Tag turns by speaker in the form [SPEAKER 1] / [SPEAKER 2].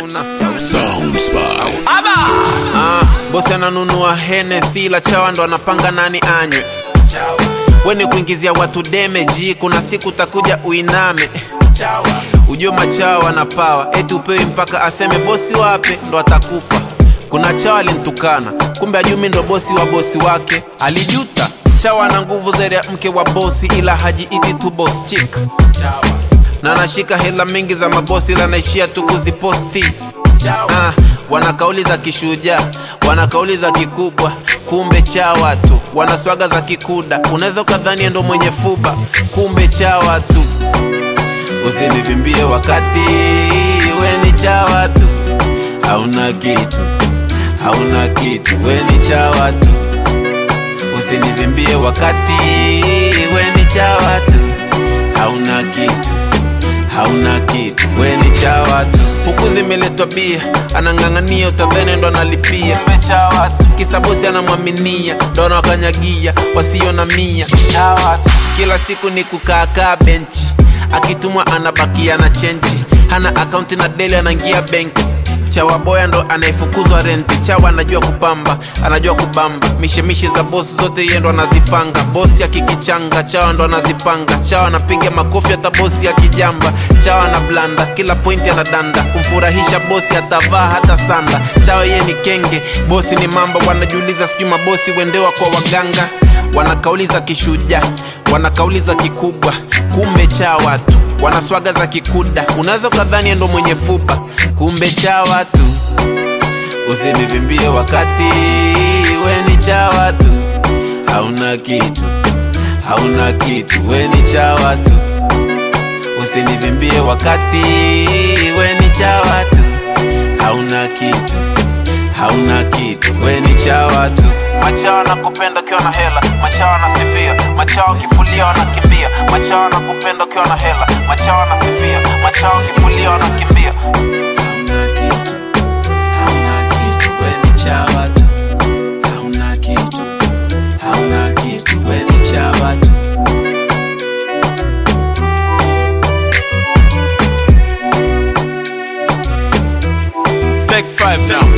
[SPEAKER 1] hauna
[SPEAKER 2] Soundspy.
[SPEAKER 1] Ah, bosi ananunua Hennessy la chawa ndo anapanga nani anywe. Weni kuingizia watu demeji, kuna siku takuja uiname. Ujue machawa na pawa, eti upewi mpaka aseme bosi wape ndo atakupa. Kuna chawa alintukana, kumbe ajumi ndo bosi wa bosi wake, alijuta. Chawa na nguvu zaidi ya mke wa bosi, ila hajiiti tu boss chick na anashika hela mingi za mabosi ila naishia tu kuziposti ah, wana kauli za kishujaa wana kauli za kikubwa kumbe cha watu wana swaga za kikuda unaweza ukadhani ndo mwenye fuba kumbe cha watu usinivimbie wakati we ni cha watu hauna kitu hauna kitu we ni cha watu usinivimbie wakati we ni cha watu hauna kitu hauna kitu we ni cha watu huku zimeletwa bia anang'ang'ania utadhene ndo analipia Kumbe cha watu kisa bosi anamwaminia ndo anawakanyagia wasio na mia cha watu kila siku ni kukaakaa benchi akitumwa anabakia na chenji hana akaunti na deli anaingia benki chawa boya ndo anayefukuzwa renti chawa anajua kupamba anajua kubamba mishemishe za bosi zote yeye ndo anazipanga bosi akikichanga chawa ndo anazipanga chawa anapiga makofi hata bosi akijamba chawa na blanda kila pointi anadanda kumfurahisha bosi atavaa hata sanda chawa yeye ni kenge bosi ni mamba wanajiuliza sijui mabosi wendewa kwa waganga wana kauli za kishujaa wana kauli za kikubwa kumbe cha watu wana swaga za kikuda unaweza ukadhani ndo mwenye fupa kumbe cha watu usinivimbie wakati we ni cha watu hauna kitu hauna kitu we ni cha watu usinivimbie wakati we ni cha watu hauna kitu hauna kitu we ni cha watu machawa na kupenda ukiwa na hela machawa na sifia machawa kifulia wanakimbia machawa na kupenda ukiwa na hela machawa na sifia machawa kifulia wanakimbia hauna kitu hauna kitu we ni cha watu hauna kitu hauna kitu we ni cha watu Take five now.